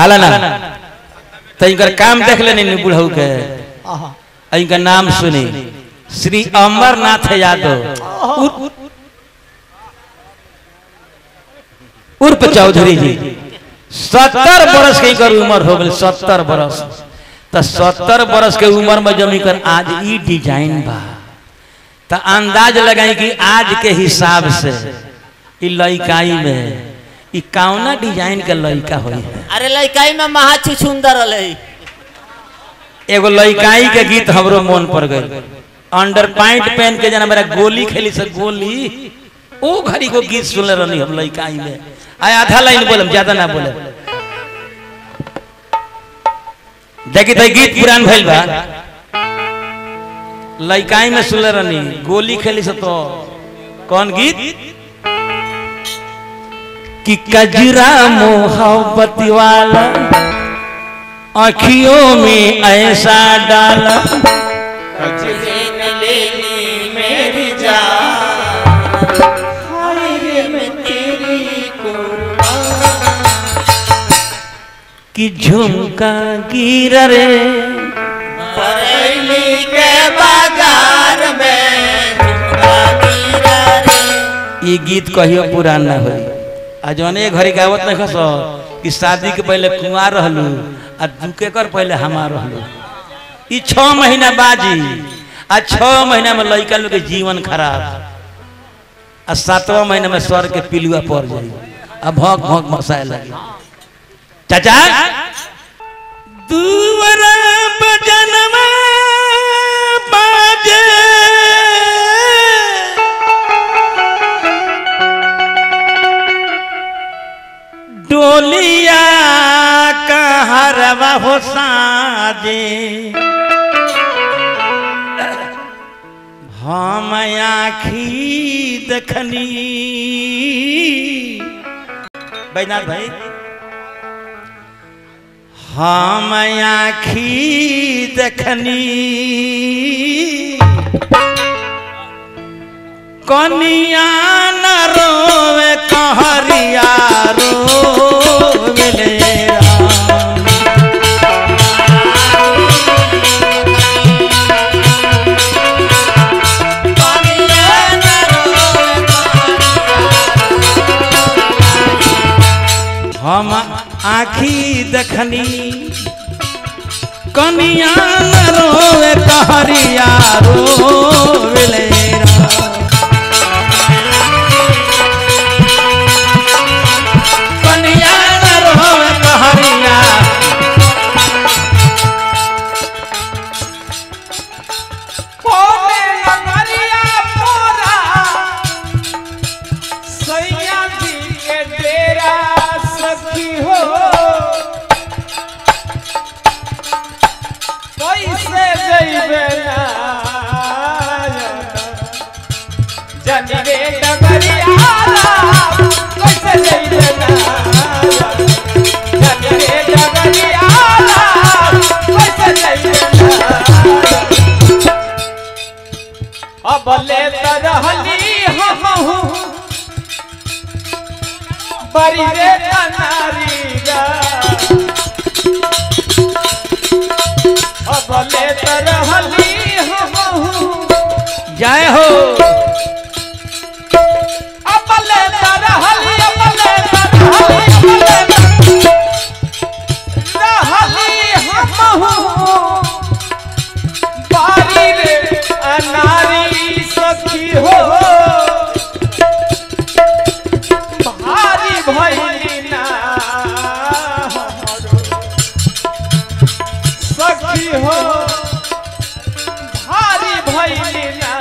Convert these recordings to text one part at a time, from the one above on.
हाला ना तो इनकर काम देख लेनी नी बुढ़ऊ के आहा आ इनका नाम सुनी श्री अमरनाथ यादव उर्फ- उर्फ चौधरी जी सत्तर बरस के इनकर उम्र हो गई सत्तर बरस तो सत्तर बरस के उम्र में जब इनकर आज ई डिजाइन बा तो अंदाज लगाई कि आज के हिसाब से ई लइकाई में ई कौना डिजाइन के लइका होई है अरे लड़काई में महा छुछुंदर रहे एगो लइकाई के गीत हमरो मन पर गई अंडर पैंट पहन के जना मेरा गोली खेली से गोली ओ घड़ी को गीत सुनले रहनी हम लइकाई में आय आधा लाइन बोलम ज्यादा ना बोले देखी तो गीत पुरान भइल बा लइकाई में सुनले रहनी गोली खेली से तो कौन गीत कि कजरा मोहब्बत वाला आँखियों में ऐसा डाला मेरी कि झुमका गिर रे बरेली के बाजार में झुमका गिरा रे ये गीत कहियो पुरान ना होई आ जौन एक घड़ी गावत नहीं खस कि शादी के पहले कुंवार रहलू आ दुके कर पहले हमार रहलू ई छह महीना बाजी आ छह महीना में लड़का लोग के जीवन खराब आ सातवां महीना में स्वर के पिलुआ पड़ जाई आ भौंक भौंक मसाए लगी चाचा दुवरा बजनवा बाजे डोलिया कहरवा हो साजे हम आखी देखनी बैनाथ भाई हम आखी देखनी कनिया न रोवे कहरिया रोवे ले राम। हम आखी देखनी कनिया न रोवे कहरिया रोवे ले राम। कनिया न रोवे कहरिया कोने नगरिया पोरा सैया जी के डेरा सखी हो कैसे जइबे ना जनी रे नगरिया कैसे जइबे ना जनी रे नगरिया कैसे जइबे ना अब ले तरहली हमहू बड़ी रे नारी गा अब ले तरहली हमहू जय हो अब ले तरहली अब ले तरहली अब ले रहली हमहू बारी रे अनारी सखी हो भारी भैली ना सखी हो भारी भैली ना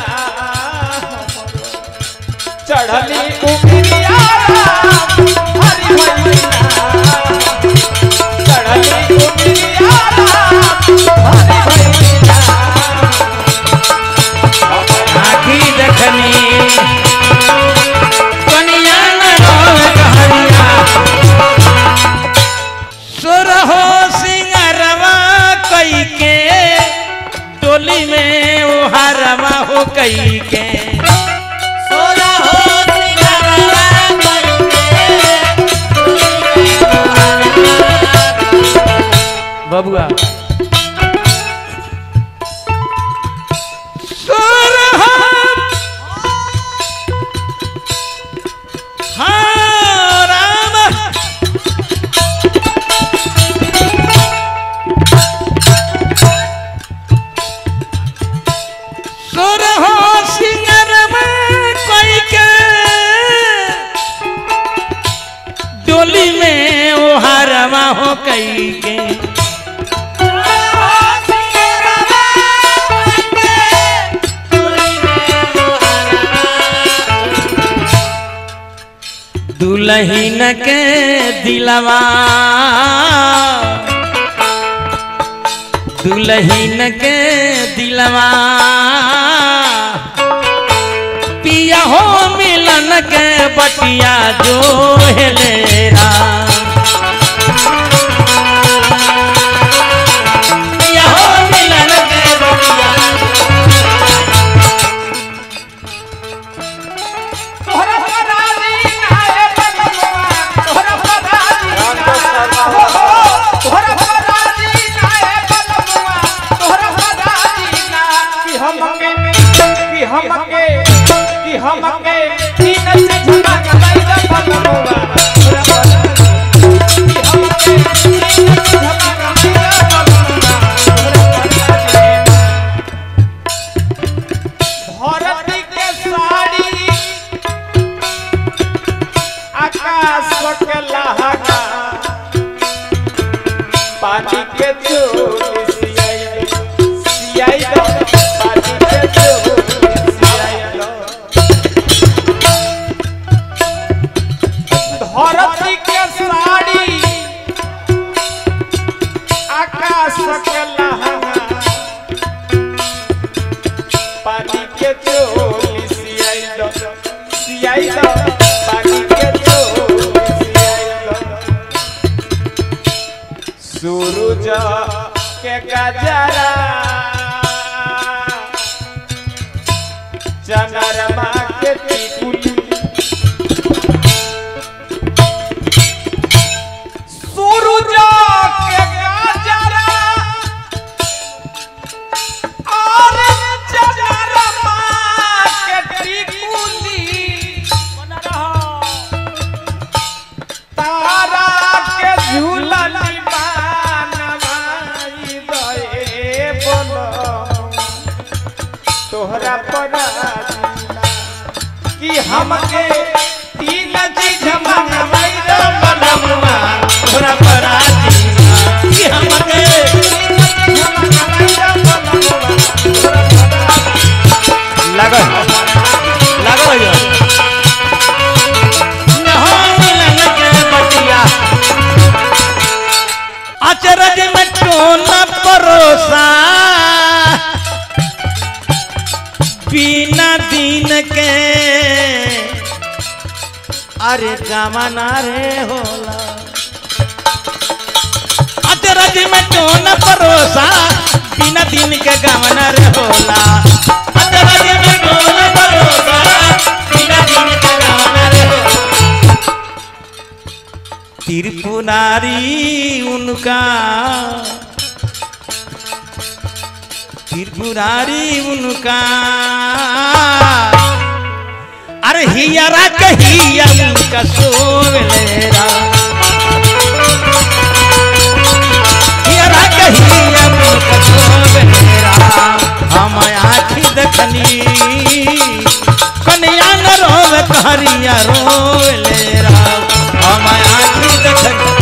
चढ़ली उमरिया भारी भैली ना चढ़ली उमरिया भारी भैली ना आखी देखनी कनिया न रोवे कहरिया सुरहो सिंगरवा कई के टोली में उहारवा हो कई के सोना हो सिंगारवा करके बबुआ सोरहत हाँ राम सोरहो सिंगर में कोई के डोली में ओ हरवा हो कई के दुल्हन के दिलवा दुल्हन के दिलवा पिया हो मिलन के बटिया जो हेलेरा पिया हो मिलन के बटिया तोहरा पराली नाए बलमुआ तोहरा पराली हो हो तोहरा पराली नाए बलमुआ तोहरा पराली ना कि हमके कि हमके कि हमके तीन से झुका के बैठ बलमुआ तोहरा पराली कि हमके तीन से झुका के बैठ बलमुआ तोहरा पराली धरती के साड़ी आकाश के लहंगा पानी के चोली सियाई सियाई दो पानी के चोली सियाई दो धरती के साड़ी आकाश के लहंगा पानी के चोली सियाई दो सियाई दो पानी के चोली सियाई दो सूरज के गजरा चंद्रमा के टिकुली सूरज के गजरा और चंद्रमा के टिकुली तारा के झूलनी बनवाई दए बोलो तोहरा पड़ा कि हमके तीन चीज मंगवाई दो बनमुआ तोहरा पराती कि हमके लागल लागल हो हो मिलन के बटिया अचरज में टोना परोसा बिना दिन के अरे कामना रे होला अचरज में टोना परोसा बिना दिन के कामना रे होला अचरज में टोना परोसा बिना दिन के कामना रे होला त्रिपुरारी उनका त्रिपुरारी उनका अरे हियरा के हिया उनका सोवेलेरा हियरा के हिया उनका सोवेलेरा हम आखी देखनी कन्या न रोवे कहरिया रोवेलेरा हम आखी देखनी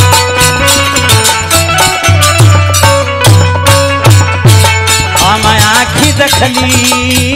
हम आखी देखली